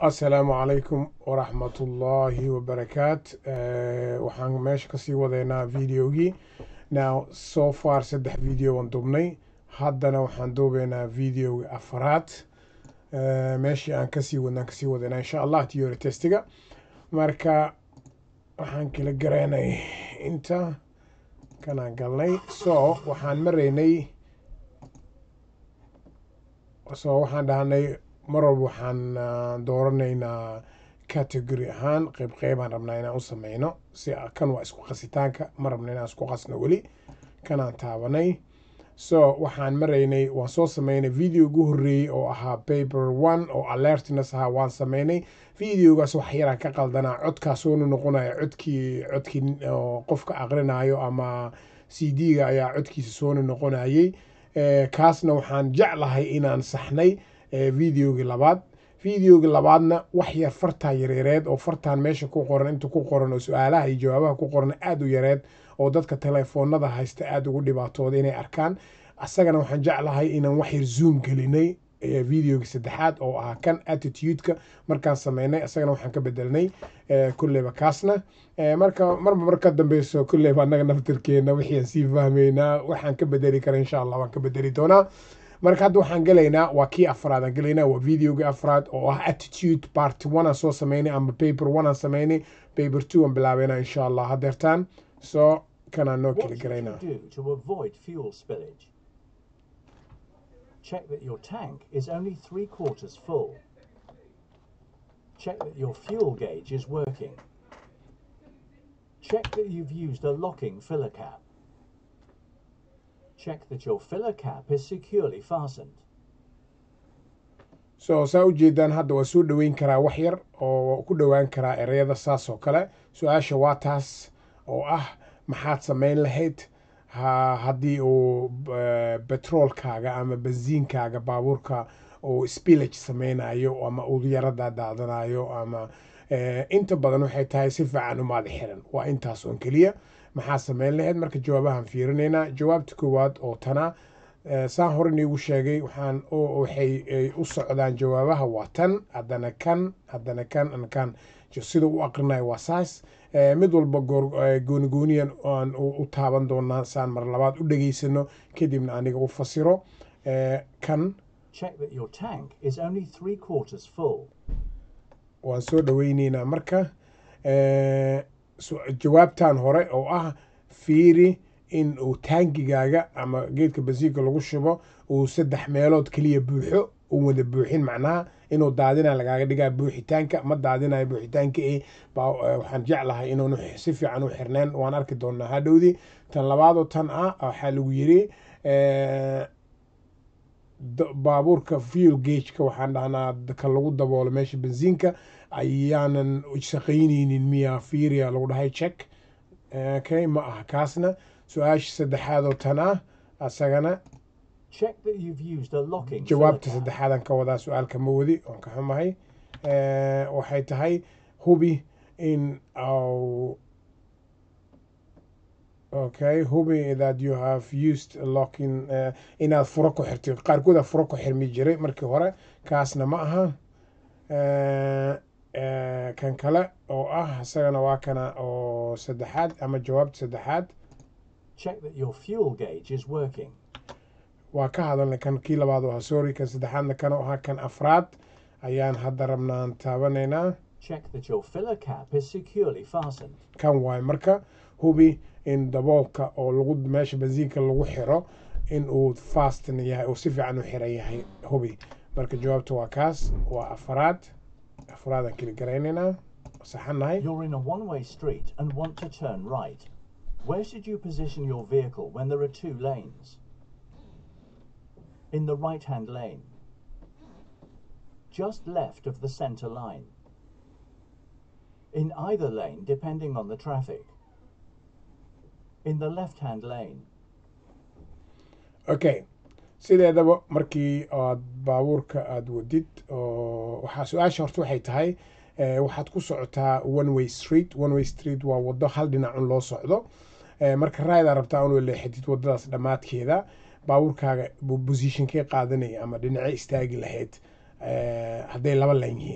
asalaamu calaykum waraxmatullaahi wabarakaat waxaan meesha kasii wadeynaa videogii now so far saddex video aan dubnay haddana waxaan duubeynaa videoga afaraad meeshii aan kasii wadnaan kasii wadeynaa insha allah theory testiga marka waxaan kala garanay inta kanaan galnay so waxaan maraynay so waxaan dhahnay mar walba waxaan dooranaynaa category ahaan qeyb qeybaan rabnaa inaan u sameyno si kan waa isku qasitaanka ma rabna inaan isku qasno weli kanaan taabanay so waxaan maraynay waan soo sameynay video ugu horreeyey oo ahaa paper one oo alertness ahaa waan sameynay videogaas wax yaraan ka qaldanaa codkaasoonu noqonaya codkii codkii qofka aqrinayo ama c d-ga ayaa codkiisa soonu noqonayay kaasna waxaan jeclahay inaan saxnay videogii labaad videogii labaadna wax yar fartaa yareereed oo fartaan meesha ku qoran inta ku qoran oo su-aalaha iyo jawaabaha ku qoran aada u yareed oo dadka telefoonada haysta aada ugu dhibaatooda inay arkaan asagana waxaan jeclahay inaan wax yar zoom gelinay videogii saddexaad oo ahaa kan attitude-ka markaan sameynay asagana waxaan ka bedelnay kulleyba kaasna marka marba mar ka dambeyso kulleyba annaga naftirkeena wixii aan sii fahmaynaa waxaan ka bedeli kara insha allah waan ka bedeli doonaa marka hadda waxaan gelaynaa waa kii afraad aan gelaynaa waa videogii afraad oo ah attitude part one aan soo sameynay ama paper one aan sameynay paper two aan bilaabeynaa insha allah hadeertaan so kanaan noo keli garaynaa Check that your tank is only three quarters full. Check that your fuel gauge is working. Check that you've used a locking filler cap. Check that your filler cap is securely fastened. so saa ujeedaan hadda waa soo dhoweyn karaa wax yar oo ku dhowaan karaa ereyada saas oo kale su-aasha waa taas oo ah maxaad sameyn lahayd ha haddii uu betroolkaaga ama bensiinkaaga baabuurka uu spillage sameynayo ama uu yarada daadanayo ama inta badan waxay tahay si fiican umaada xiran waa intaas oon keliya maxaa sameyn lahayd marka jawaabahan fiirinaynaa jawaabta koowaad oo tana saan hore niigu sheegay waxaan waxay u socdaan jawaabaha waa tan haddana kan haddana kan kan sida u aqrinayo waa saas mid walba goonigooniyan aan u taaban doonaa saan mar labaad u dhegaysano kadibna aniga u fasiro kan waan soo dhoweyneynaa marka jawaabtan hore oo ah fiiri in uu taangigaaga ama geedka basiinka lagu shubo uu saddex meelood keliya buuxo uu wada buuxin macnaha inuu daadina lagaaga dhigaa buuxitaanka ma daadinayo buuxitaanka e waxaan jeclahay inuun si fiican u xirneen waan arki doonaa hadhowdii tan labaadoo tan ah waxaa lagu yiri baabuurka fuel gageka waxaan dhahnaa ka lagu daboolo meesha bensiinka ayaanan shaqayneynin miya firia lagu dhahay check okay ma aha kaasna su-aasha saddexaad oo tan ah asagana jawaabta saddexaadan ka wadaa su-aalka ma wadi oon ka xumahay waxay tahay hubi in okay hubi that you have used locking uh, inaad furo ku xirtay qaarkooda furo ku xirmi jiray markii hore kaasna ma aha uh, uh, kan kale oo ah isagana waa kana oo saddexaad ama jawaabta saddexaad check that your fuel gauge is working waa ka hadalnay kan kii labaad oo ahaa sorry kan saddexaadna kan oo ahaa kan afraad ayaan hadda rabnaan taabanaynaa check that your filler cap is securely fastened kan waay marka hubi in daboolka oo lagu meesha bensiinka lagu xiro in uu fastin yahay oo si fiican u xiran yahay hubi marka jawaabta waa kaas waa afraad afraadaan keli garaynaynaa saxanahay you're in a one-way street and want to turn right where should you position your vehicle when there are two lanes in the right-hand lane just left of the center line in either lane depending on the traffic in the left-hand lane okay sideedaba markii aad baabuurka aada wadid oo waxaa su-aasha horta waxay tahay waxaad ku socotaa one way street one way street waa wado hal dhinacun loo socdo marka raadaa rabtaa un leexatid wadadaas dhammaadkeeda baabuurkaaga bosishonkee qaadanaya ama dhinace istaagi lahayd hadday laba lan yihiin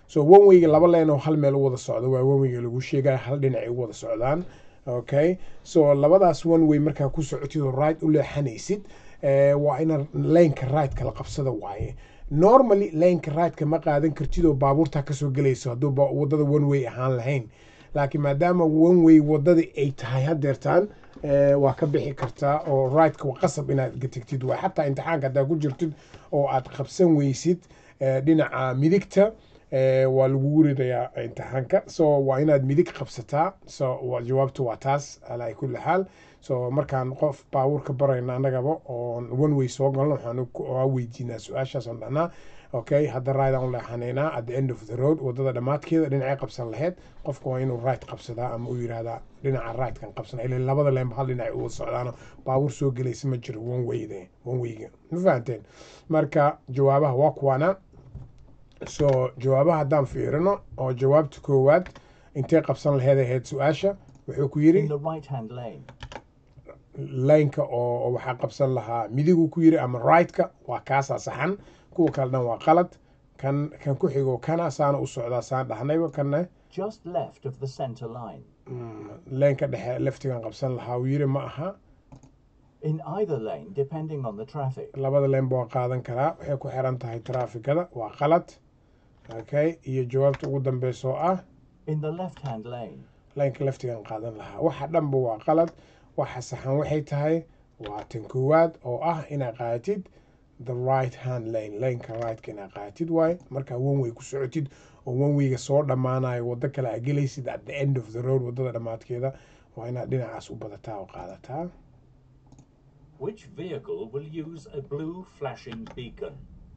so one wayga laba leen oo hal meel u wada socdo waa one wayga lagu sheegaya hal dhinacay u wada socdaan okay so labadaas one way markaa ku socotid oo right u leexanaysid waa ina laneka right la qabsada waaye normally laneka right-ka ma qaadan kartid oo baabuurtaa kasoo gelayso hadduu wadada one way ahaan lahayn laakiin maadaama one way wadadii ay tahay hadeertaan waa ka bixi kartaa oo right-ka qasab inaad tegtid waa xataa imtixaanka haddaa ku jirtid oo aad qabsan weysid dhinaca midigta waa lagugu ridayaa imtixaanka so waa inaad midig qabsataa so jawaabtu waa taas alaa kulli xaal so markaan qof baabuurka barayna annagaba oon one way soo galno waxaan weydiinaa su-aashaas oon dhahnaa okay hadda right aan u leexanaynaa at the end of the road wadada dhammaadkeeda dhinacay qabsan lahayd qofka waa inuu right qabsadaa ama uu yidhaahdaa dhinaca rightkan qabsana ila labada leenba hal dhinac uga socdaano baabuur soo gelaysa ma jiro one wayde one wayga ma fahanteen marka jawaabaha waa kuwaana so jawaabaha haddaan fiirino oo jawaabta koowaad intee qabsan laheed ahayd su-aasha wuxuu ku yidhi In the right hand lane. laynka oo waxaa qabsan lahaa midigu ku yiri ama right-ka waa kaasaa saxan kuwa kale dhan waa qalad kan kan ku xigo kana saana u socdaa saan dhahnayba kanne Just left of the center line. laynka dhexe leftigan qabsan lahaa uu yiri ma aha In either lane, depending on the traffic. labada leynba waa qaadan karaa waxay ku xiran tahay traafikada waa qalad okay iyo jawaabta ugu dambeysa oo ah In the left hand lane. laynka leftigan qaadan lahaa waxa dhanba waa qalad waxa saxan waxay tahay waa tan koowaad oo ah inaad qaadatid the right hand lane laneka rightka inaad qaadatid waaye markaa one way ku socotid oo one wayga soo dhammaanayo waddo kale aad gelaysid at the end of the road waddada dhammaadkeeda waa inaad dhinacaas u badataa oo qaadataa Which vehicle will use a blue flashing beacon?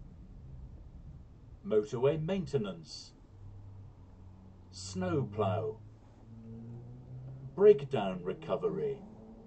Motorway maintenance. Snowplow. Breakdown recovery.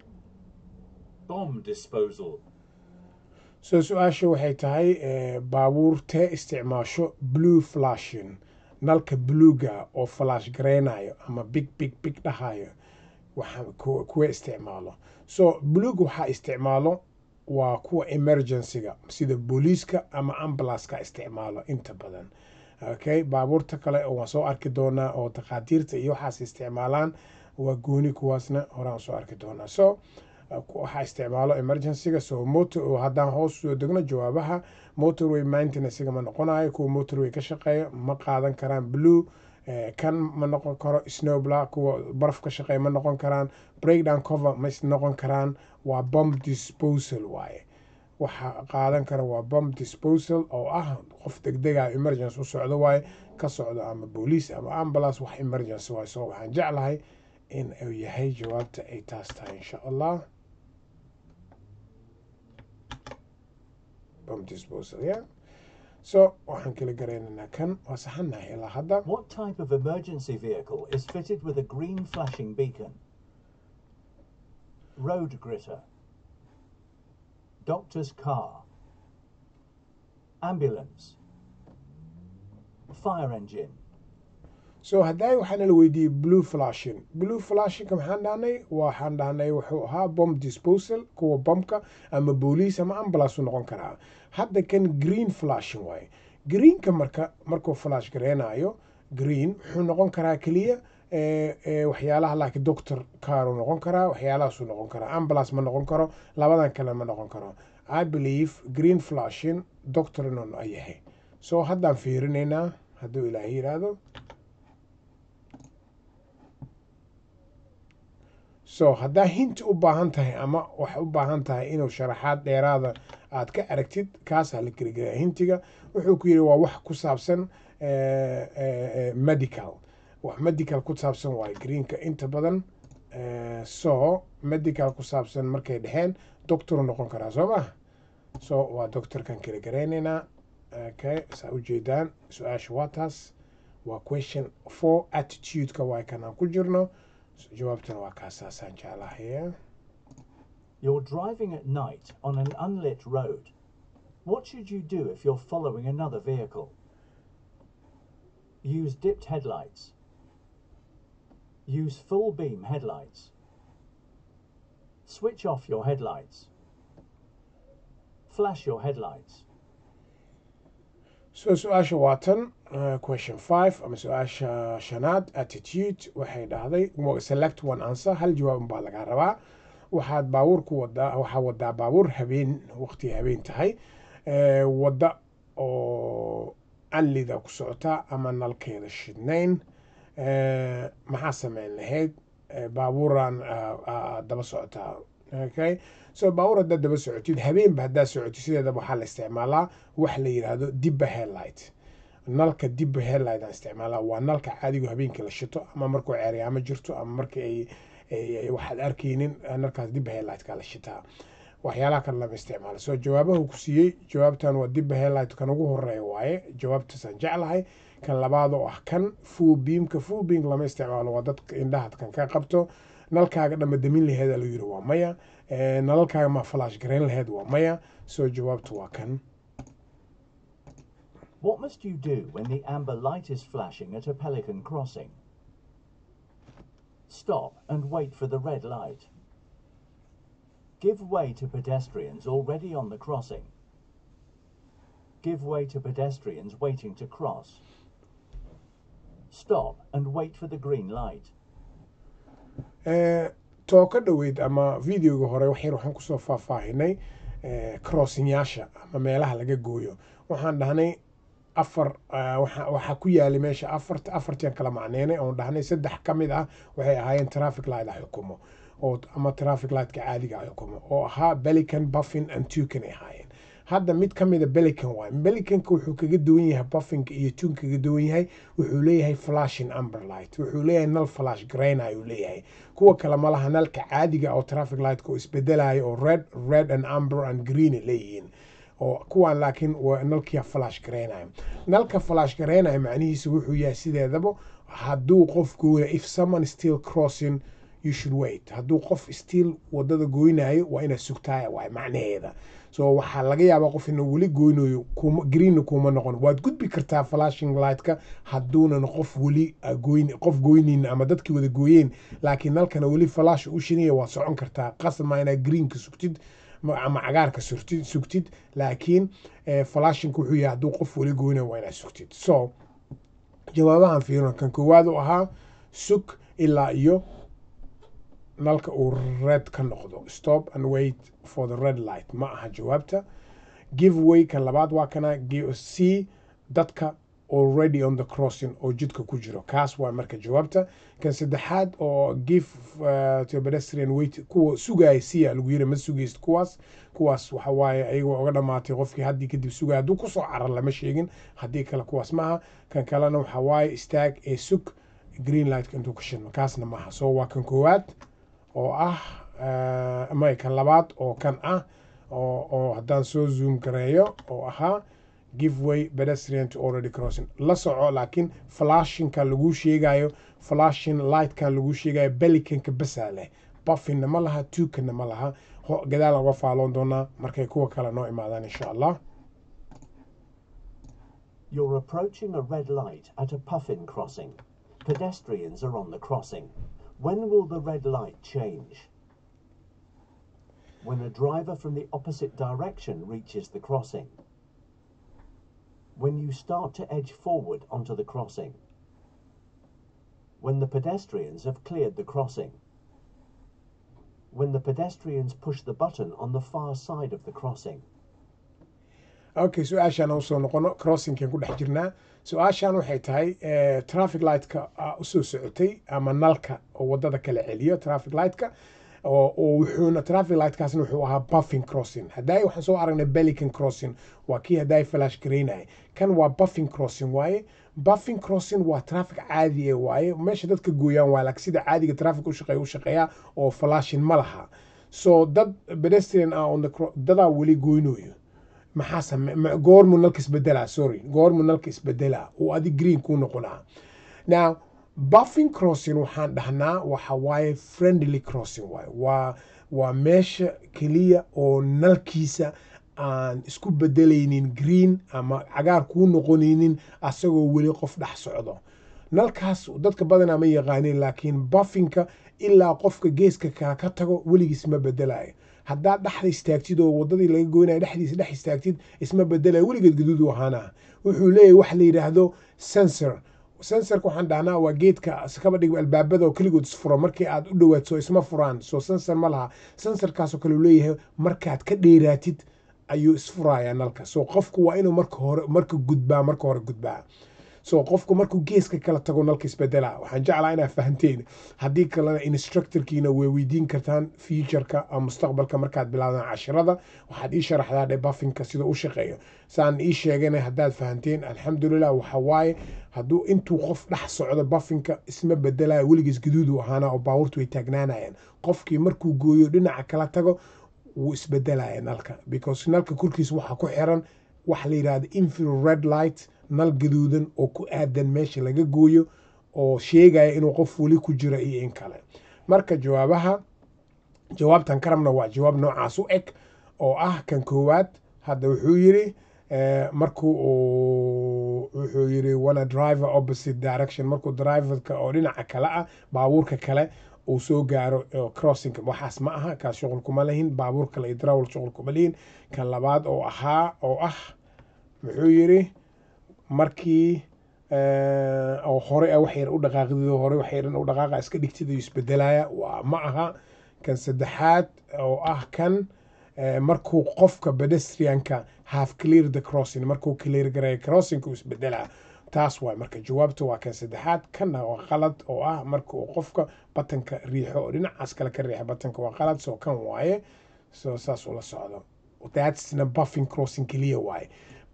Bomb disposal. so su-aasha waxay tahay eh, baabuurtee isticmaasho blue flashin nalka bluega oo flash gareynayo ama big big big dhahayo waxa ku- kuwa isticmaalo so blueg waxaa isticmaalo waa kuwa emergencyga sida booliiska ama ambulanceka isticmaalo inta badan okay baabuurta kale oo waan soo arki doonaa oo takhaatiirta iyo waxaas isticmaalaan waa gooni kuwaasna horaan soo arki doonaa so waxaa isticmaalo emergencyga so motor haddaan hoos soo degno jawaabaha motorway maintenancega ma noqonayo kuwa motorway ka shaqeeya ma qaadan karaan blue eh, kan ma noqon karo snowbla kuwa baraf ka shaqeeya ma noqon karaan breakdown cover ma is noqon karaan waa bomb disposal waaye waxa qaadan kara waa bomb disposal oo ah qof degdega emergency u socdo waaye ka socdo ama booliis ama ambulance wax emergency waaye so waxaan jeclahay in uu yahay jawaabta ay taas tahay insha allah bomb disposal yeah so waxaan kala garaynaynaa kan waa saxanahay ilaa hadda What type of emergency vehicle is fitted with a green flashing beacon? Road gritter. Doctor's car. Ambulance. Fire engine. so hadday waxaana la weydiiyey blue flashin blue flashinka maxaan dhahnay waxaan dhahnay wuxuu ahaa bomb disposal kuwa bombka ama booliis ama ambulance u noqon karaa hadda kan green flashin waaye greenka marka markuu flash gareynayo green wuxuu noqon karaa keliya eh, eh, waxyaalaha laakiin doctor caru noqon karaa waxyaalahaasuu noqon karaa ambulance ma noqon karo labadan kale ma noqon karo i believe green flashin doctor inuu yahay so haddaan fiirinaynaa hadduu ilaahay yidhaahdo so haddaa hinti u baahan tahay ama waxay u baahan tahay inuu sharaxaad dheeraada aad ka aragtid kaasaa la geligelaya hintiga wuxuu ku yidhi waa wax ku saabsan eh, eh, eh, medical wax medical ku saabsan waaye greenka inta badan eh, so medical ku saabsan markay dhexeen doctoru noqon karaa soo ma so waa doctorkan kala garaynaynaa okay saa ujeedaan su-aasha waa taas waa question four attitude-ka waa kan aan ku jirno jawaabtana waa kaasaasaan jeclahay You're driving at night on an unlit road. What should you do if you're following another vehicle? Use dipped headlights. Use full beam headlights. Switch off your headlights. Flash your headlights. so su-aasha waa tan uh, question five ama su-aasha shanaad attitude waxay dhahday mo- select one answer hal jawaab unbaa lagaa rabaa waxaad baabuur ku wadaa waxaa wadaa baabuur habeen waqti habeen tahay eh, wadda oo anlida ku socota ama nalkeeda shidnayn eh, maxaa sameyn lahayd Eh, baabuuraan ah, ah, daba socotaa okay so baabuur haddaad daba socotid habeenba haddaad socotid sideedaba waxaa la isticmaalaa wax la yidhaahdo dibba headlight nalka dibba headlight aan isticmaalaa waa nalka caadigu habeenkii la shito ama markuu ceeryaamo jirto ama markii ay ay- ay waxaad arkaynin eh, nalkaas dibba headlightka la shitaa waxyaalaha kale lama isticmaalo so jawaabahu ku siiyey jawaabtan waa dibba headlight kan ugu horeeya waaye jawaabtaasaan jeclahay kan labaad oo ah kan full beamka full beam lama isticmaalo waa dadka indhaha kan ka qabto nalkaaga dhama damin laheed la yiri waa maya Eh, nalalkaaga ma flash garayn laheed waa maya so jawaabtu waa kan What must you do when the amber light is flashing at a pelican crossing? Stop and wait for the red light. Give way to pedestrians already on the crossing. Give way to pedestrians waiting to cross. Stop and wait for the green light. Eh, too ka dhoweyd ama videoga hore waxyar waxaan kusoo faahfaahinay eh, crossingyaasha ama meelaha laga gooyo waxaan dhahnay afar eh, waxa waxaa ku yaalay meesha afarta afartian kala macneynay oon dhahnay saddex ka mid ah waxay ahaayeen traffic light ah xukumo oo ama traffic lightka caadiga ah xukumo oo ahaa belican buffin and tukan ay ahaayeen hadda mid ka mida belican waay belicanka wuxuu kaga duwan yahay buffinka iyo tun kaga duwan yahay wuxuu leeyahay flashing amber light wuxuu leeyahay nal flash grain ayuu leeyahay kuwa kale ma laha nalka caadiga oo traffic lightka oo isbedelayo oo red red and amber and green ay leeyihiin oo kuwan laakiin waa nalkia flash gareynayo nalka flash gareynayo macnihiisu wuxuu yahay sideedaba hadduu qof gooya if someone still crossing you should wait hadduu qof still wadada goynayo waa inaad sugtaaya waay macnaheeda so waxaa laga yaabaa qof inuu weli goynayo kuma greenna kuma noqon waad gudbi kartaa flashing lightka hadduunan qof weli ah, goyn qof goynin ama dadkii wada gooyeen laakiin nalkana weli flash u shinaya waad socon kartaa qasama inaad greenka sugtid ma- ama cagaarka surtid sugtid laakiin eh, flashingka wuxuu yahay hadduu qof weli goynayo waa inaad sugtid so jawaabahan fiirino kan koowaad u ahaa sug ilaa iyo nalka uu red ka noqdo stop and wait for the red light ma aha jawaabta give way kan labaad waa kana give- see dadka already on the crossing oo jidka ku jiro kaas waa marka jawaabta kan saddexaad oo give uh, to pedestrian wait kuwa sugaya siya lagu yiri ma sugaysid kuwaas kuwaas waxa waaye ayagoo uga dhamaatay qofkii haddii kadib sugaya hadduu kusoo carar lama sheegin haddii kale kuwaas maaha kan kalena waxa waaye istaag ee sug green lightka intuu ka shidmo kaasna maaha so waa kan koowaad oo ah eh, may kan labaad oo kan ah oo oo haddaan soo zoom gareeyo oo ahaa give way pedestrian to already crossing la soco laakiin flashingka lagu sheegayo flashing lightkan lagu sheegayo belicanka basaa leh buffinna ma laha tukanna ma laha Ho- gadaal uga faaloon doonaa markay kuwa kale noo imaadaan insha allah You're approaching a red light at a puffin crossing. Pedestrians are on the crossing. When will the red light change? When a driver from the opposite direction reaches the crossing. When you start to edge forward onto the crossing. When the pedestrians have cleared the crossing. When the pedestrians push the button on the far side of the crossing. okay su-aashaan usoo noqono crossingkan ku dhex jirnaa su-aashaan waxay tahay eh, traffic lightka ah, usoo socotay ama nalka oo wadada kala celiyo traffic lightka oo oo wuxuuna traffic lightkaasna wuxuu ahaa buffing crossing haddaay waxaan soo aragnay belican crossing waa kii haddaay flash garaynaya kan waa buffing crossing waaye buffing crossing waa traffic caadi ee waaye meesha dadka gooyaan waa laakiin sida caadiga traffic u shaqeeya u shaqeeyaa oo flashing ma laha so dad pedestrian ah on the cro- dadaa weli goynayo maxaa same ma- goormuu nalka isbedelaa sorry goormuu nalka isbedelaa oo adi green kuu noqonaa now buffing crossing waxaan dhahnaa waxa waaye friendly crossing waaye waa waa meesha keliya oo nalkiisa aan isku bedelaynin green ama cagaar kuu noqonaynin asagoo weli qof dhex socdo nalkaas dadka badanaa ma yaqaanin laakiin buffinka ilaa qofka geeska kale ka tago weligiis ma bedelayo haddaad dhexda istaagtid oo wadadii laga goynaya dhexdiisa dhex istaagtid isma bedelaya weligeed gaduud u ahaana wuxuu leeyahay wax la yidhaahdo sensor sensorka waxaan dhahnaa waa geedka kaba dhig albaabada oo keligood isfuro markii aad u dhawaadso isma furaan soo sensor ma laha sensorkaasoo kale uu leeyahay markaad ka dheeraatid ayuu isfurayaa nalka so qofku waa inuu marka hore marka gudbaa marka hore gudbaa so qofku markuu geeska kala tago nalka isbedela waxaan jeclaa inaa fahanteen haddii kalena instructorkiina way weydiin kartaan futureka ama mustaqbalka markaad bilaabdaan cashirada waxaad ii sharaxdaa dhe buffinka sida u shaqeeyo saan ii sheegana haddaad fahanteen alxamdulilah waxa waaye hadduu intuu qof dhex socdo buffinka isma bedelaya weligiis gaduudu ahaana oo baabuurtu way taagnaanayaan qofkii markuu gooyo dhinaca kala tago wuu isbedelaya nalka because nalka korkiisa waxaa ku xiran waxa la yidhahda infrared red light nal gaduudan oo ku aadan meesha laga gooyo oo sheegaya inuu qof weli ku jiro iyo in kale marka jawaabaha jawaabtan ka rabna waa jawaab noocaas u eg oo ah kan koowaad hadda wuxuu yiri markuu wuxuu yiri wana driver opposite direction markuu driverka oo dhinaca kale ah baabuurka kale uu soo gaaro crossing waxaas ma aha kaas shuqul kuma lehin baabuur kale iyo darawal shuqul kuma lehin kan labaad oo ahaa oo ah muxuu yiri markii oo hore wax yar u dhaqaaqdid hore wax yaran u dhaqaaqa iska dhigtid ayuu isbedelaya waa ma aha kan saddexaad oo ah kan markuu qofka pedestrianka half clear the crossing markuu clear gareeyo crossing uu isbedelaa taas waay marka jawaabta waa kan saddexaad kanna waa qalad oo ah marka uu qofka batanka riixo oo dhinacaas kale ka riixa batanka waa qalad soo kan waaye so saas ula socdo thatsna buffing crossing keliya waaye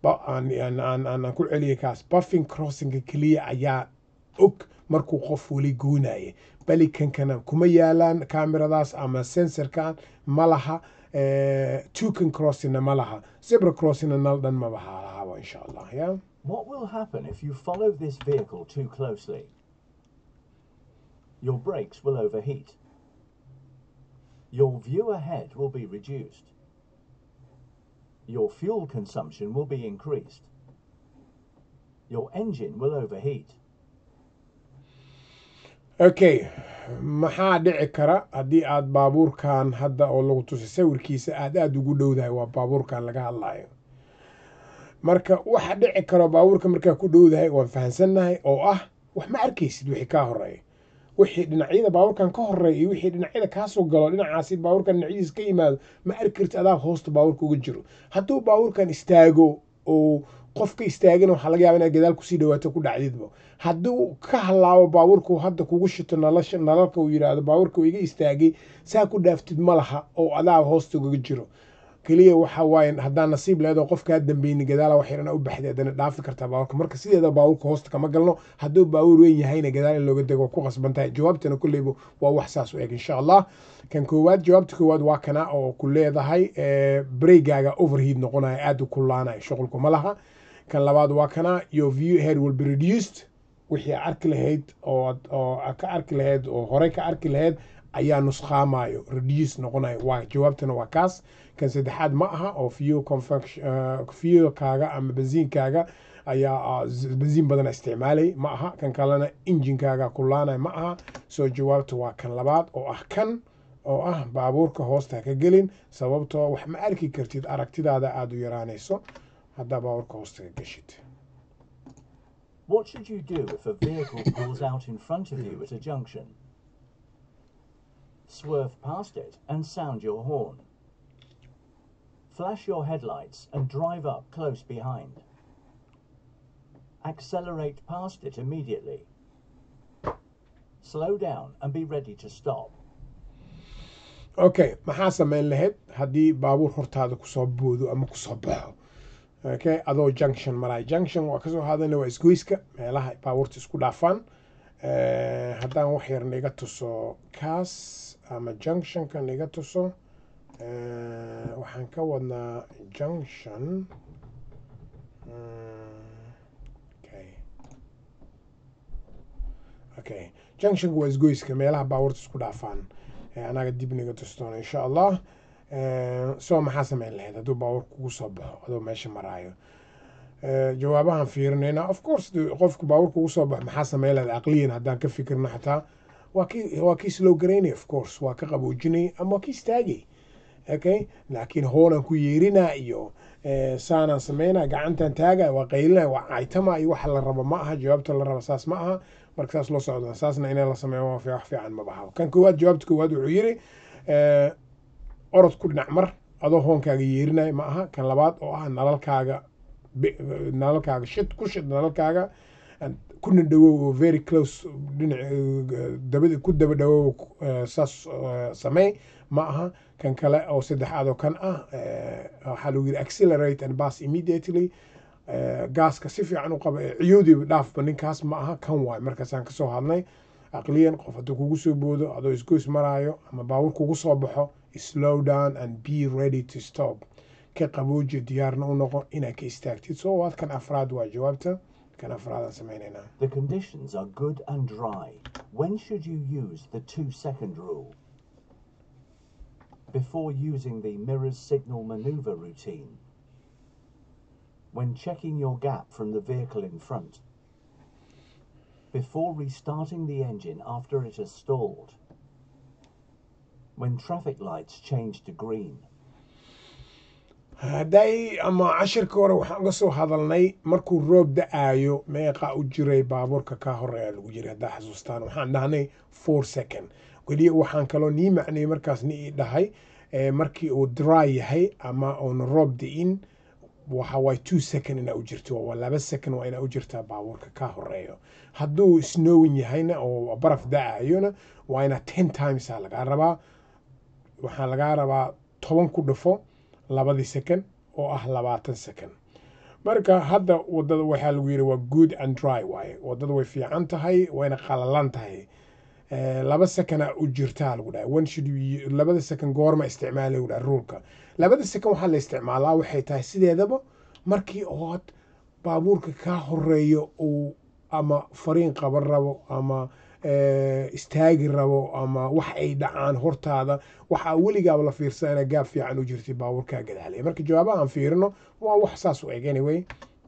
aan ku celiyay kaas buffing crossinga keliya ayaa og markuu qof weli goonaye balikankana kuma yaalaan kameradaas ama sensorkan ma laha tukan crossingna ma laha zebra crossingna nal dhan maba lahaba insha allah ya What will happen if you follow this vehicle too closely? Your brakes will overheat. Your view ahead will be reduced. Your fuel consumption will be increased. Your engine will overheat. okay maxaa dhici kara haddii aad baabuurkan hadda oo lagu tusay sawirkiisa aad aada ugu dhowdahay waa baabuurkan laga hadlayo marka waxa dhici karo baabuurka markaa ku dhowdahay waan fahansannahay oo ah wax ma arkaysid wixii kaa horeeya wixii dhinacyada baabuurkan ka horeeya iyo wixii dhinacyada kaasoo galo dhinacaasi baabuurkan dhinacyadiisa ka yimaado ma arki karti adaa hoosta baabuurka uga jiro hadduu baabuurkan istaago oo qofka istaagana waxaa laga yaaba inaad gadaal kusii dhawaato ku dhacdidba hadduu ka halaabo baabuurku hadda kugu shito nalasha nalalka uu yidhaahdo baabuurka iga istaagay saa ku dhaaftid ma laha oo adaa hoosta ugaga jiro keliya waxa waaye haddaan nasiib leedo qofkaa dambeyni gadaala wax yarana u baxday haddana dhaafi kartaa baabuurka marka sideeda baabuurka hoosta kama galno hadduu baabuur weyn yahayna gadaal in looga dego ku qasban tahay jawaabtana kulleyba waa wax saas u eg insha allah kan koowaad jawaabta koowaad waa kana oo ku leedahay breygaaga overheat noqonaya aada u kullaanaya shuqulku ma laha kan labaad waa kana your view head will be reduced wixii arki lahayd oo ka arki lahayd oo horey ka arki lahayd ayaa nusqaamayo reduce noqonayo waa jawaabtana waa kaas kan saddexaad ma aha oo fuel fuelkaaga ama bensiinkaaga ayaa bensiin badana isticmaalay ma aha kan kalena injinkaaga kulaanay ma aha soo jawaabta waa kan labaad oo ah kan oo ah baabuurka hoosta ka gelin sababtoo wax ma arki kartid aragtidaada aada u yaraanayso haddaa baabuurka hoosta ka geshid What should you do if a vehicle pulls out in front of you at a junction? Swerve past it and sound your horn. Flash your headlights and drive up close behind. Accelerate past it immediately. Slow down and be ready to stop. okay maxaa sameyn lahayd haddii baabuur hortaada kusoo boodo ama kusoo baxo okay adoo junction maraay junction waa kasoo haadana waa isgoyska meelaha baabuurta isku dhaafaan haddaan wax yar niga tuso kaas ama junctionka niga tuso waxaan ka wadnaa junction okay okay junctionka waa isgoyska meelaha baabuurta isku dhaafaan anaga dib niga tustoona insha allah soo maxaa sameyn lahayd hadduu baabuur kugu soo baxo adoo meesha maraayo jawaabahan fiirinayna of course qofku baabuur kugu soo baxo maxaa sameyn lahayd aqliyan haddaan ka fikirno xataa waa kii waa kii slow garaynay of course waa ka qaboojinay ama waa kii istaagay okay laakiin hoonan ku yeerinaa iyo eh, saanaan sameynaa gacantan taaga waa qaylina waa caytama iyo waxa la rabo ma aha jawaabta la rabo saas ma aha marka saas loo socda saasna inay la sameeyo waa fi- wax fiican ma baha kan koowaad jawaabta koowaad wuxuu yiri eh, orod ku dhinac mar adoo hoonkaaga yeerinaya ma aha kan labaad oo ah nalalkaaga bi- nalalkaaga shid ku shid nalalkaaga and kuna dhawow oo very close dhinac eh, dabada ku daba dhawow eh, saas eh, samey ma aha kan kale oo saddexaad oo kan ah eh, waxaa lagu yiri accelerate and pass immediately eh, gaaska si fiican u qaba ee ciyowdiiba dhaafba ninkaas ma aha kan waay markaasaan kasoo hadnay aqliyan qof hadduu kugu soo boodo adoo isgoys maraayo ama baawur kugu soo baxo slow down and be ready to stop ka qabooji diyaarna u noqo inaad ka istaagtid soo waad kan afraad waa jawaabta kan afraadaan sameynaynaa The conditions are good and dry. When should you use the two second rule? Before using the mirror's signal maneuver routine. When checking your gap from the vehicle in front. Before restarting the engine after it has stalled. When traffic lights change to green. hadday ama cashirka hore waxaan uga soo hadalnay markuu roob da-aayo meeqa u jiray baabuurka ka horeeya lagu jiray haddaa xasuustaan waxaan dhahnay four second weli waxaan kaloo nii macnay markaas ni ii dhahay eh, markii uu dry yahay ama uuna roob da-in waxa waay two second inaa u jirto waa laba second waa inaa u jirtaa baabuurka ka horeeyo hadduu snowing yahayna oo baraf da-ayona waa inaa ten times aa lagaa rabaa waxaa lagaa rabaa toban ku dhufo labadii second oo ah labaatan second marka hadda wadada waxaa lagu yidhi waa good and dry waaye wadada way fiican tahay wayna qalalan tahay Eh, laba second u jirtaa lagu dhahay when should you labada second goorma isticmaala lagu dhahay rulka labada second waxaa la isticmaalaa waxay tahay sideedaba markii ood baabuurka kaa horeeyo uu ama fariin qaban rabo ama eh, istaagi rabo ama wax ay dhacaan hortaada waxaa weligaaba la fiirsan inaa gaab fiican u jirtay baabuurkaa gadaalaya marka jawaabaha aan fiirino waa wax saas u eg anyway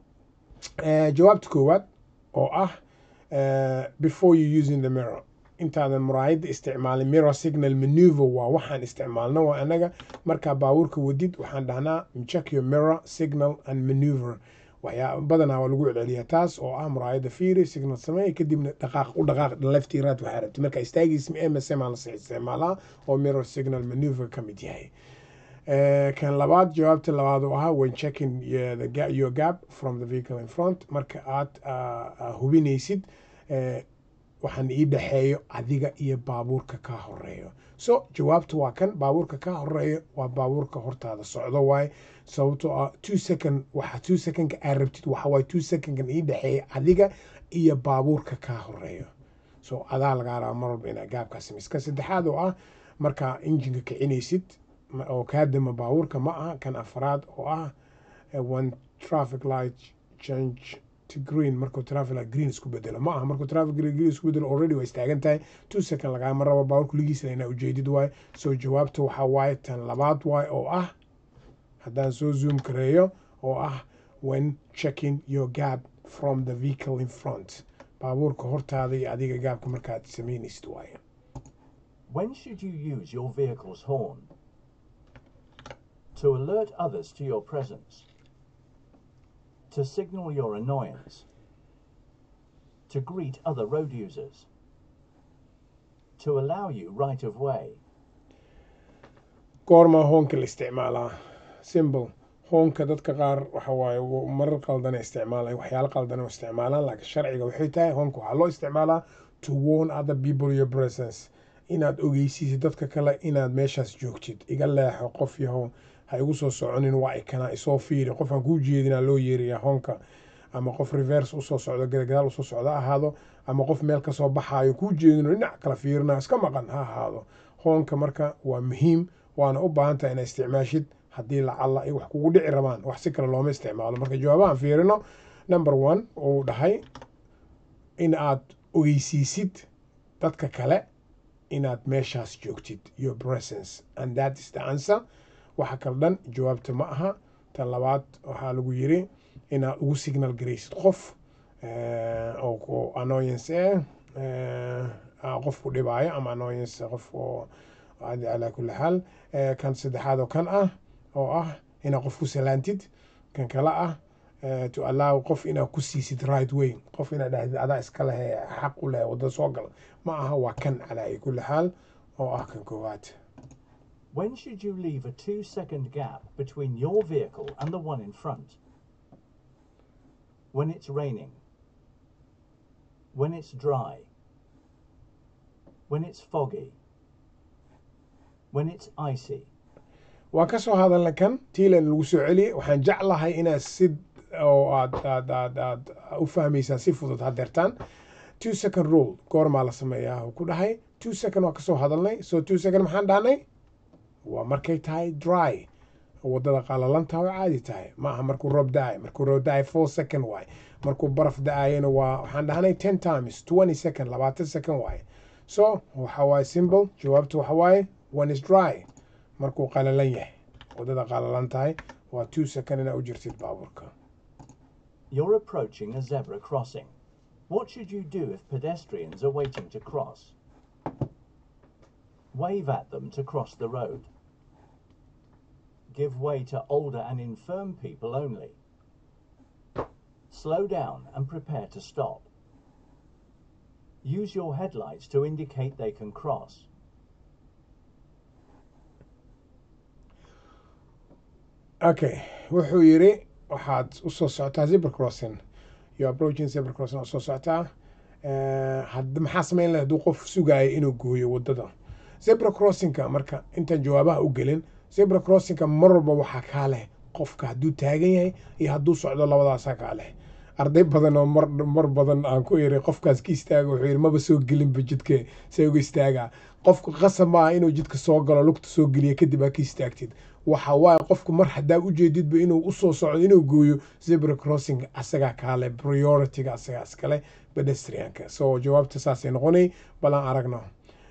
Eh, jawaabta koowaad oo ah eh, before you using the mirror intaadan muraayadda isticmaalin mirror signal maneuver waa waxaan isticmaalno waa anaga markaa baabuurka wadid waxaan dhahnaa check your mirror signal and maneuver waxyaa badanaa waa lagu celceliyaa taas oo ah muraayadda fiiri signal sameey kadibna dhaqaaq u dhaqaaq left iyo right waxaa rabti marka istaagiis msm aa la isticmaalaa oo mirror signal maneuver ka mid yahay Eh, kan labaad jawaabta labaad oo ahaa when checking your, the ga- your gap from the vehicle in front marka aad ah, ah, hubinaysid eh, waxaan ii dhexeeyo adiga iyo baabuurka ka horeeyo so jawaabta waa kan baabuurka ka horeeyo waa baabuurka hortaada socdo waaye sababtoo ah two second waxa two secondka aad rabtid waxa waaye two secondkan ii dhexeeya adiga iyo baabuurka ka horeeyo so adaa lagaa rabaa mar walba inaa gaabkaa samaysid ka saddexaad oo ah markaa injinka kicinaysid ma- oo kaa dama baabuurka ma aha kan afraad oo ah eh, when traffic light change to green markuu traffic light green isku bedelo ma aha markuu traffic light green isku bedelo already waa istaagan tahay two second lagaama rabo baabuurka ligiisana inaa ujeedid waaye so jawaabta waxaa waaye tan labaad waaye oo ah haddaan soo zoom kareeyo oo ah when checking your gap from the vehicle in front baabuurka hortaada iyo adiga gaabka markaad samaynaysid waaye When should you use your vehicle's horn? To alert others to your presence. To signal your annoyance. To greet other road users. To allow you right of way. goormaa hoonka la isticmaalaa simple hoonka dadka qaar waxa waaye w- marar qaldana isticmaalaan waxyaalo qaldana isticmaalaan laakiin sharciga waxay tahay hoonka waxaa loo isticmaalaa to warn other people your presence inaad ogeysiisid dadka kale inaad meeshaas joogtid iga leexo qof yahow ha igu soo soconin waa ikana isoo fiiri qofaan kuu jeedinaa loo yeeriyaa hoonka ama qof reverse usoo socdo gadagadaal usoo socdo ha ahaado ama qof meel kasoo baxaayo kuu jeedino dhinac kala fiirina iska maqan ha ahaado hoonka marka waa muhiim waana u baahan tahay inaa isticmaashid haddii lacalla ay wax kugu dhici rabaan wax si kale looma isticmaalo marka jawaabahan fiirino number one uu dhahay in aad ogeysiisid dadka kale inaad meeshaas joogtid your presence and that is the answer waxa kale dhan jawaabta ma aha tan labaad waxaa lagu yiri inaad ugu signal garaysid qof eh, oo ku annoyance eh, eh, ah, qof ku dhibaayo ama annoyance qof oo calaa kulli xaal kan saddexaad oo kan ah oo ah inaad qof ku salaantid kan kale ah to allow qof inaad ku siisid right way qof inaad dhahdid adaa iska leh xaq u leh wadda soo gal ma aha waa kan calaa kulli xaal oo ah kan koowaad When should you leave a two second gap between your vehicle and the one in front? When it's raining. When it's dry. When it's foggy. When it's icy. waan ka soo hadalna kan tiilan lagu soo celiyey waxaan jeclahay inaad si oo aad aad aad aad u fahmaysaan si fudud hadeertaan two second rule goormaa la sameeyaa uu ku dhahay two second waan kasoo hadalnay so two second maxaan dhahnay waa markay tahay dry wadada qalalanta oo caadi tahay ma aha markuu roob da-ay markuu roob da-ay four second waay markuu baraf da-ayana waa waxaan dhahnay ten times twenty second labaatan second waay so waxa waaye simple jawaabtu waxa waaye one is dry markuu qalalan yahay wadada qalalan tahay waa two second inaa u jirtid baabuurka You're approaching a zebra crossing. What should you do if pedestrians are waiting to cross? Wave at them to cross the road. Give way to older and infirm people only. Slow down and prepare to stop. Use your headlights to indicate they can cross. okay wuxuu yidhi waxaad usoo socotaa zebra crossing you approaching zebra crossing usoo socotaa had maxaa samayn lahay hadduu qof sugaaya inuu gooyo wadada zebra crossingka marka intaan jawaabaha u gelin zebra crossingka mar walba waxaa kaa leh qofka hadduu taagan yahay iyo hadduu socdo labadaasaa kaa leh arday badan oo mar mar badan aan ku iri qofkaas ka istaaga wuxuu yidhi maba soo gelinba jidka see uga istaagaa qofku qasab maaha inuu jidka soo galo lugta soo geliya kadib aa ka istaagtid waxa waaye qofku mar haddaa ujeedidba inuu usoo socdo inuu gooyo zebra crossing asagaa kaale priorityga asagaa iskale pedestrianka so jawaabta saasay noqonay balan aragno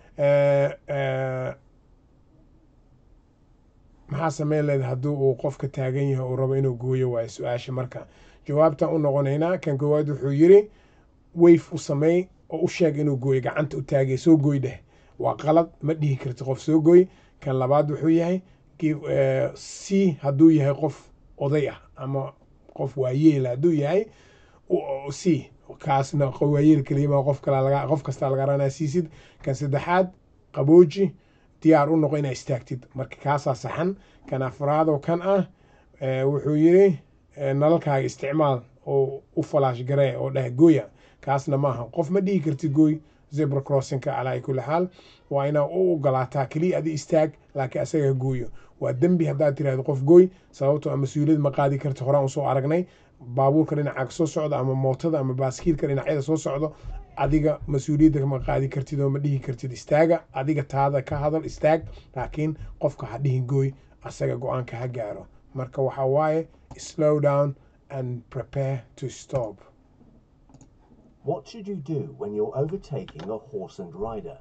maxaa sameyn leed haddii uu qofka taagan yahay uu rabo inuu gooyo waayo su-aasha marka jawaabtaan u noqonaynaa kan koowaad wuxuu yidhi wayf u sameey oo u sheeg inuu gooyo gacanta u taagay soo gooy dheh waa qalad ma dhihi karti qof soo gooy kan labaad wuxuu yahay c hadduu yahay qof oday ah ama qof waayeela hadduu yahay c kaasna waayeel keliyama qof kale qof kastaa laga ranaa siisid kan saddexaad qabooji diyaar u noqo inaa istaagtid marka kaasaa saxan kan afraad oo kan ah wuxuu yidhi nalalkaaga isticmaal oo u falaash garee oo dheh gooya kaasna maaha qof ma dhihi kartid gooy zebra crossingka calaa kulli xaal waa inaa u ogolaataa keliya adi istaag laakiin asaga gooyo waa dembi haddaad tirahdo qof gooy sababtoo a mas-uuliyad ma qaadi karti horaan usoo aragnay baabuurka dhinacaaga soo socdo ama mootada ama baaskiilka dhinacyada soo socdo adiga mas-uuliyadda ma qaadi kartid oo ma dhihi kartid istaaga adiga taada ka hadal istaag laakiin qofka ha dhihin gooy asaga go-aanka ha gaaro marka waxaa waaye slow down and prepare to stop What should you do when you're overtaking a horse and rider?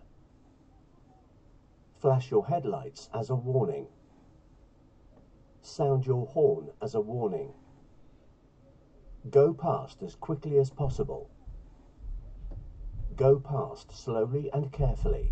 Flash your headlights as a warning. Sound your horn as a warning. Go past as quickly as possible. Go past slowly and carefully.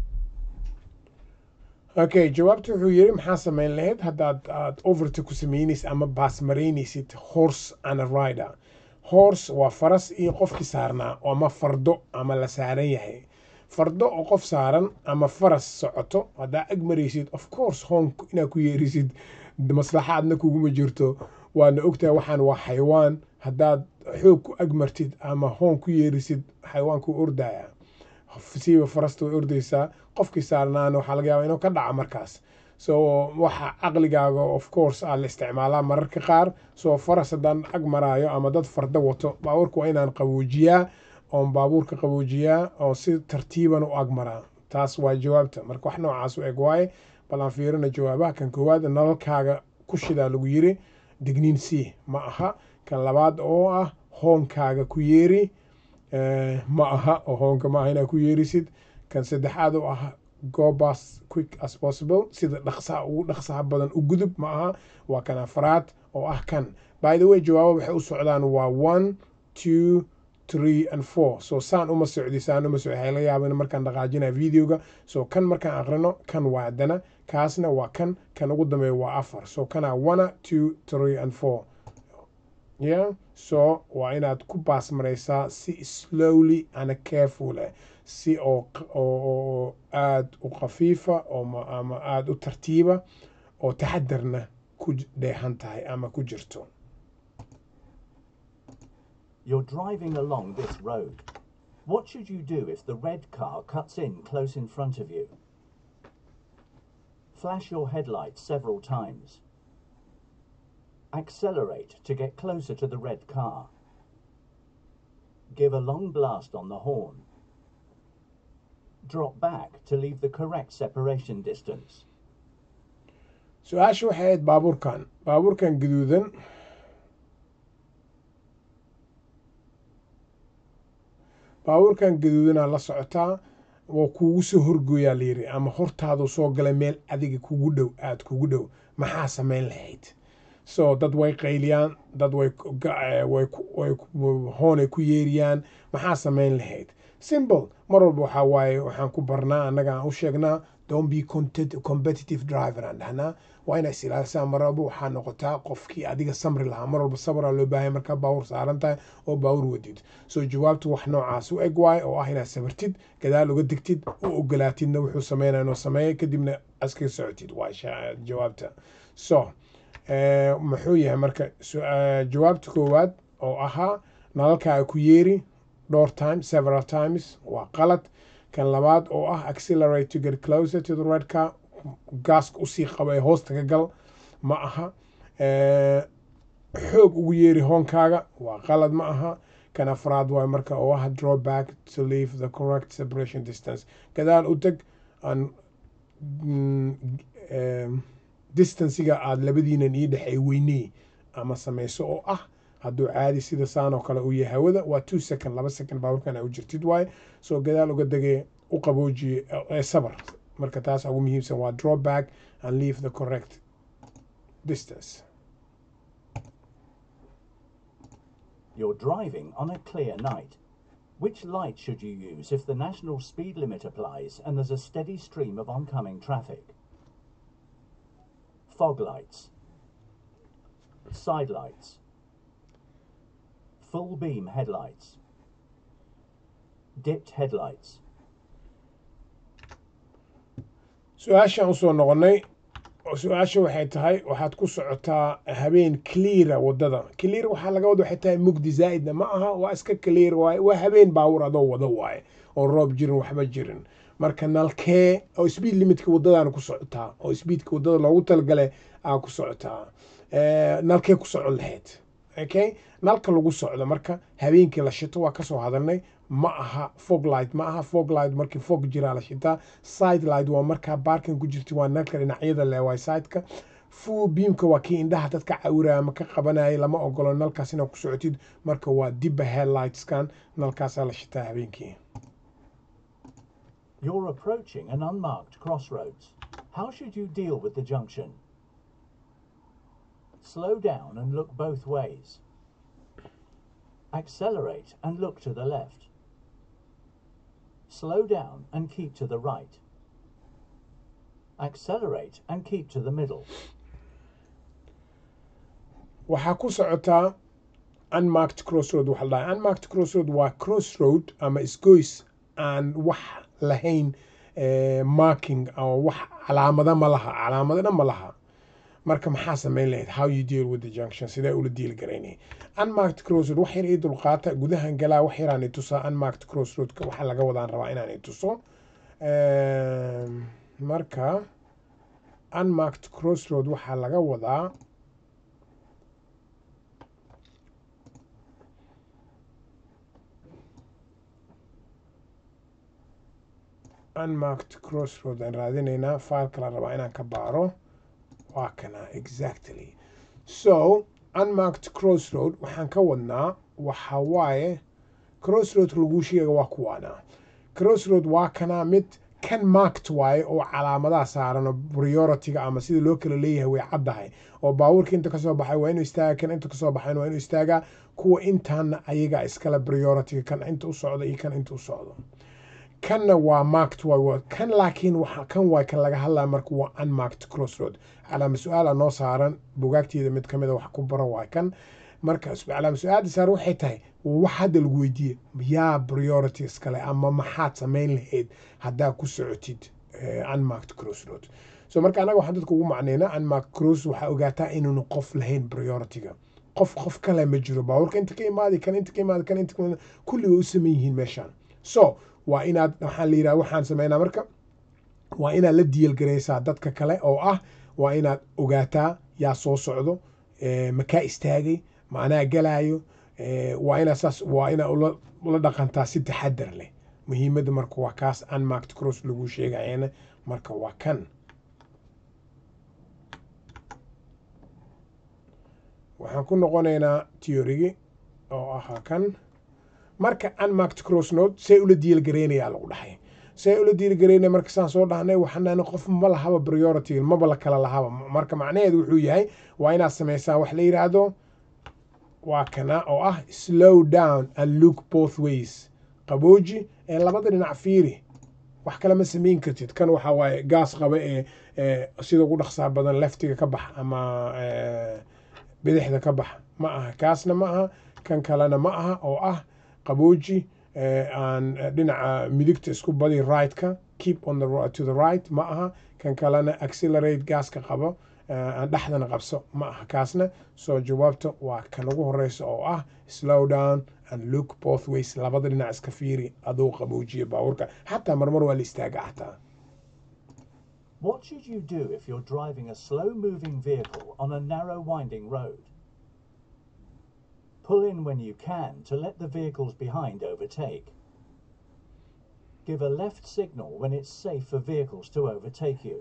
okay jawaabta wuxuu yidhi maxaa samayn lahayd haddaad aad overta ku samaynaysid ama baas maraynaysid horse and a rider horse waa faras iyo qofkii saarnaa ama fardo ama la saaran yahay fardo oo qof saaran ama faras socoto haddaa ag maraysid of course hoon inaad ku yeerisid maslaxaadna kuguma jirto waana ogtahay waxaan waa xayawaan haddaad xoog ku ag martid ama hoon ku yeerisid xayawaanku ordaya siiba farasta way ordaysaa qofkii saarnaana waxaa laga yaabaa inuu ka dhaca markaas so waxa caqligaaga of course aa la isticmaalaa mararka qaar soo faras haddaan ag maraayo ama dad fardo wato baabuurka waa inaan qaboojiyaa oon baabuurka qaboojiyaa oo si tartiiban u ag maraa taas waa jawaabta marka wax noocaas u eg waaye bal aan fiirina jawaabaha kan koowaad nalalkaaga ku shidaa lagu yiri digniin c ma aha kan labaad oo ah hoonkaaga ku yeeri ma aha oo hoonka ma aha inaa ku yeerisid kan saddexaad oo ah go as quick as possible sida dhaqsaha ugu dhaqsaha badan u gudub ma aha waa kan afraad oo ah kan by the way jawaabo waxay u socdaan waa one two three and four so saan uma socdi saan uma socdi waxay laga yaaba in markaan dhaqaajinaya videoga so kan markaan aqrino kan waa haddana kaasna waa kan kan ugu dambeeya waa afar so kana one two three and four yeah so waa inaad ku baas maraysaa si slowly ana careful eh si oo oo aada u khafiifa oo ama aada u tartiiba oo taxadarna ku dheehan tahay ama ku jirto You're driving along this road. What should you do if the red car cuts in close in front of you? Flash your headlights several times. Accelerate to get closer to the red car. Give a long blast on the horn. Drop back to leave the correct separation distance. su-aasha waxay ahayd baabuurkan baabuurkan gaduudan baabuurkan gaduudanaa la socotaa waa kuugu soo horgooyaa layiri ama hortaadu soo galay meel adiga kugu dhow aada kugu dhow maxaa samayn lahayd so dad way qayliyaan dad way hoonay ku yeeriyaan maxaa samayn lahayd simple mar walba waxaa waaye waxaan ku barnaa annaga aan u sheegnaa don't be competitive driver aan dhahnaa waa inaa is ilaalisaa mar walba waxaa noqotaa qofkii adiga samri lahaa mar walba sabraa loo baahaya markaa baawur saaran tahay oo baawur wadid soo jawaabtu wax noocaas u eg waaye oo ah inaad sabartid gadaal uga digtid u ogolaatidna wuxuu sameynaya inuu sameeya kadibna aska socotid waa jawaabta so muxuu yahay marka jawaabta koowaad oo ahaa nalalkaa ku yeeri dhowr time several times waa qalad kan labaad oo ah accelerate to get closer to the red car gaaska usii qaba ee hoosta ka gal ma aha xoog ugu yeeri hoonkaaga waa qalad ma aha kan afraad waay marka oo ah draw back to leave the correct separation distance gadaal u teg aan distanciga aada labadiinan ii dhexey weyney ama samayso oo ah hadduu caadi sida saan oo kale uu yahay hawada waa two second laba second baaburkan u jirtid waaye soo gadaal uga degee u qaboojiye ee sabar marka taas ugu muhiimsan waa draw back and leave the correct distance You're driving on a clear night. Which light should you use if the national speed limit applies and there's a steady stream of oncoming traffic? Fog lights, side lights, full beam headlights, dipped headlights. su-aashaan usoo noqonnay su-aasha waxay tahay waxaad ku socotaa habeen cleara wadada clear waxaa laga wada waxay tahay mugdi zaa'idna ma aha waa iska clear waaye waa habeen baawur adoo wado waaye oo roob jirin waxba jirin marka nalkee oo speed limitka wadadaana ku socotaa oo speedka wadada loogu talagale aa ku socotaa nalkee ku socon lahayd okay nalka lagu socdo marka habeenkii la shito waa kasoo hadalnay ma aha fog light ma aha fog light markii fog jiraa la shitaa side light waa markaa baarkin ku jirta waa nalka dhinacyada leh waa sideka full beamka waa kii indhaha dadka cawiraya ama ka qabanayay lama ogolo nalkaas inaad ku socotid marka waa dibba headlightskan nalkaasaa la shitaa habeenkii You're approaching an unmarked crossroads. How should you deal with the junction? Slow down and look both ways. Accelerate and look to the left. Slow down and keep to the right. Accelerate and keep to the middle. waxaa ku socotaa unmarked crossroad waxa la dhahay unmarked crossroad waa crossroad ama isgoys aan wax lahayn marking ama wax calaamada ma laha calaamadana ma laha marka maxaa samayn lahayd how you deal with the junction sidee ula deal garaynay unmarked crossroad wax yar ii dulqaata gudahan galaa wax yaraan i tusaa unmarked crossroadka waxa laga wadaan rabaa inaan i tuso marka unmarked crossroad waxaa laga wadaa unmarked crossroad aan raadinaynaa faalka la rabaa inaan ka baaro waa kana exactly so unmarked crossroad waxaan ka wadnaa waxa waaye crossroad laguu sheega waa kuwaana crossroad waa kana mid kan markt waaye oo calaamadaha saaran oo priority-ga ama sida loo kala leeyahay way caddahay oo baabuurka inta kasoo baxay waa inuu istaaga kan inta kasoo baxayn waa inuu istaagaa kuwa intaana ayaga iskale priority-ga kan inta u socda iyo kan inta u socdo kanna waa markt waay kan laakiin waxa kan waay kan laga hadlaya marka waa unmarked crossroad calaama su-aala noo saaran bugaagteeda mid kamid a wax ku baro waa kan marka calaama su-aalda saaran waxay tahay wax hadda lagu weydiiye yaa priority iskale ama maxaad samayn lahayd haddaa ku socotid unmarked crossroad so marka anaga waxaan dadka ugu macnayna unmarked cross waxaa ogaataa inuunu qof lahayn priority-ga qof qof kale ma jiro baabuurka inta ka imaadi kan inta ka imaadi kan inta ka imaadi kulli way u saman yihiin meeshaan so waa inaad waxaan la yidhaha waxaan sameynaa marka waa inaad la diilgaraysaa dadka kale oo ah waa inaad ogaataa yaa soo socdo makaa istaagay ma anaa galaayo waa inaad saas waa inaad ula ula dhaqantaa si taxadar leh muhiimadda marka waa kaas unmarked cross lagu sheegayana marka waa kan waxaan ku noqonaynaa theorigi oo ahaa kan marka unmarked cross note say ula diilgareynayaa lagu dhahay say ula diilgareynaya marka saan soo dhahnay waxaan qof ma lahaba priority maba la kala lahaba marka macnaheedu wuxuu yahay waa inaad samaysaa wax la yidhaahdo waa kana oo ah slow down and look both ways qabooji ee labada dhinac fiiri wax kale ma samayn kartid kan waxa waaye gaas qaba ee sida ugu dhaqsaa badan leftiga ka bax ama bidixda ka bax ma aha kaasna ma aha kan kalena ma aha oo ah qabooji aan dhinaca midigta isku badi right-ka keep on the to the right ma aha kan kalena accelerate gaaska qabo aan dhexdana qabso ma aha kaasna soo jawaabta waa kan ugu horeysa oo ah slow down and look both ways labada dhinac iska fiiri aduu qaboojiya baabuurka xataa marmar waa la istaaga xataa What should you do if you're driving a slow moving vehicle on a narrow winding road? Pull in when you can to let the vehicles behind overtake. Give a left signal when it's safe for vehicles to overtake you.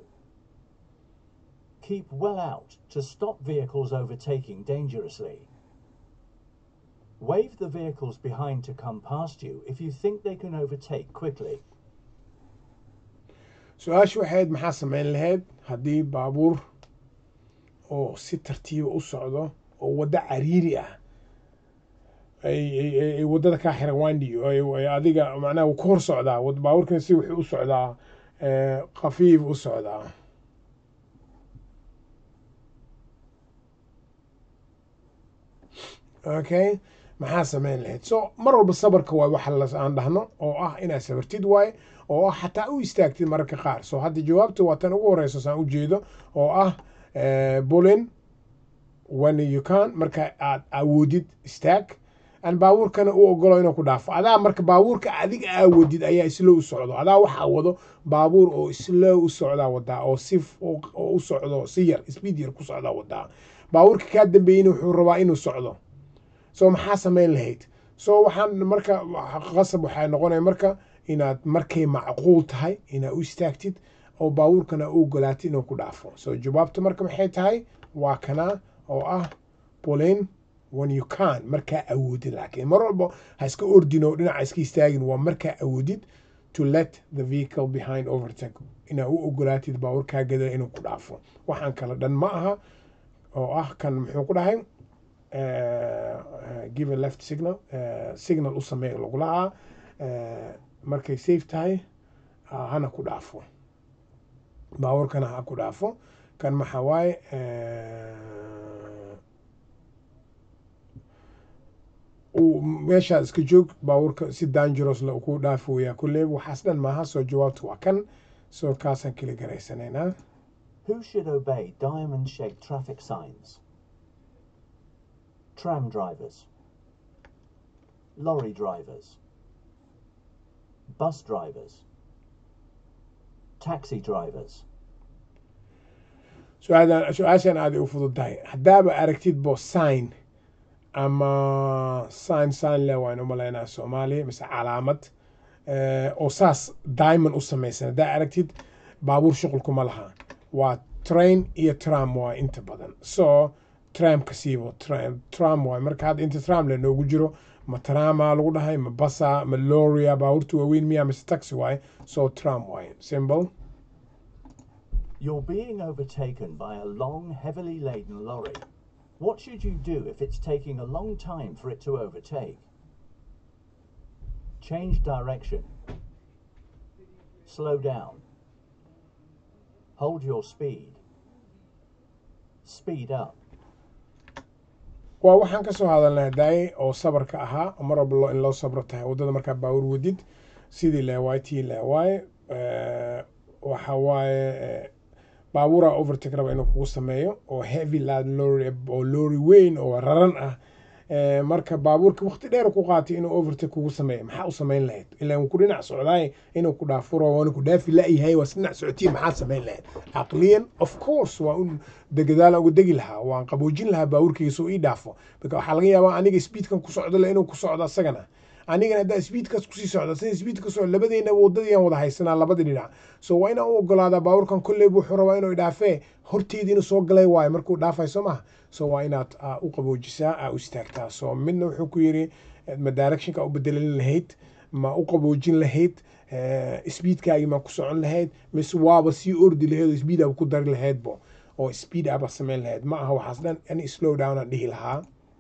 Keep well out to stop vehicles overtaking dangerously. Wave the vehicles behind to come past you if you think they can overtake quickly. su-aashu waxayd maxaa samayn lahayd haddii baabuur oo si tartiiba u socdo oo waddo cariiri ah ay waddada kaa xiran wandi adiga macnaha ku hor socdaa baabuurkan si wuxuu u socdaa khafiif u socdaa okay maxaa samayn lahayd so mar walba sabarka waay waxa aan dhahno oo ah inaad sabartid waaye oo ah xataa u istaagtid mararka qaar so hadda jawaabta waa tan ugu horeysa saan u jeedo oo ah bulin when you can marka aad awoodid istaag aan baabuurkana u ogolo inuu ku dhaafo adaa marka baabuurka adiga awoodid ayaa islow u socdo adaa waxaa wado baabuur oo islow u socdaa wadaa oo si oo u socdo si yar speed yar ku socdaa wadaa baabuurka kaa dambeeyeyna wuxuu rabaa inuu socdo so maxaa samayn lahayd so waxaan marka qasab waxay noqonaya marka inaad markay macquul tahay inaad u istaagtid oo baabuurkana u ogolaatid inuu ku dhaafo so jawaabta marka maxay tahay waa kana oo ah bolin when you can markaa awoodid laakiin mar walba ha iska ordino dhinaca iska istaagin waa markaa awoodid to let the vehicle behind overtake inaad u ogolaatid baabuurkaa gada inuu ku dhaafo waxaan kala dhan ma aha oo ah kan muxuu ku dhahay give a left signal signal u sameeya lagu lahaa markay safe tahay hana ku dhaafo baabuurkana ha ku dhaafo kan maxaa waaye meeshaad iska joog baabuurka si dangeros la ku dhaafi weyaa kulle waxaas dhan maaha soo jawaabta waa kan soo kaasaan kala garaysanaynaa Who should obey diamond shaped traffic signs? Tram drivers, lorry drivers, bus drivers, taxi drivers. su-aashan aaday u fududahay haddaaba aragtid bo sign ama sign sign le waan u malaynaa soomaaliya mise calaamad oo saas diamond u samaysan haddaa aragtid baabuur shuqulkuma laha waa train iyo tram waa inta badan so tramka siibo tram waay marka hadda inta tram le noogu jiro ma trama lagu dhahay ma basa ma loria baabuurta waaweyn miya mise taxi waaye so tram waaye simple You're being overtaken by a long, heavily laden lorry. What should you do if it's taking a long time for it to overtake? Change direction. Slow down. Hold your speed. Speed up. waa waxaan ka soo hadalnay daay oo sabarka ahaa oo mar walba loo- in loo sabro tahay waddada markaa baawur wadid sidii leewaay tii leewaay waxa waaye eh, baabuura overtake raba inuu kugu sameeyo oo heavy lad lorry oo lorry weyn oo raran ah Eh, marka baabuurka waqti dheer ku qaatay inuu overtake kugu sameeyo maxaa u samayn lahayd ilaa uu ku dhinac socdaay inuu ku dhaafuro waana ku dhaafi la-yahay waa dhinac socotiin maxaa samayn lahayd caqliyan of course waa un degadaala uga degi lahaa waan qaboojin lahaa baabuurkayga soo ii dhaafo marka waxaa laga yaabaa aniga speedkan ku socdo le inuu ku socdo asagana anigana haddaa speedkaas kusii socda sida speedka socdo labadeena wadadii aan wada haysanaa labada dhinac so waa inaan u ogolaadaa baabuurkan kolley wuxuu rabaa inuu idhaafee horteedii inuu soo galay waayo markuu dhaafay soo maha so waa inaad aa u qaboojisaa aa u istaagtaa so midna wuxuu ku yidhi eh, ma directionka u bedelin lahayd ma u qaboojin lahayd eh, speedkaagii ma ku socon lahayd mise waaba sii ordi lahayd oo speed aba ku dari lahaydbo oo speed aba samayn lahayd ma aha waxaas dhan ani slow down aan dhihi lahaa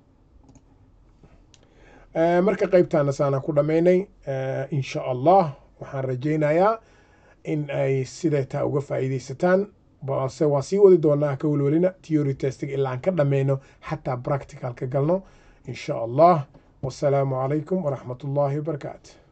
Eh, marka qaybtaana saanaan ku dhammaynay eh, insha allah waxaan rajaynayaa in ay siday taa uga faa'iidaysataan balse waa sii wadi doonaa ka welwelina theory testing ilaa aan ka dhammayno xataa practical ka galno insha allah wasalaamu calaykum waraxmat ullaahi wabarakaatu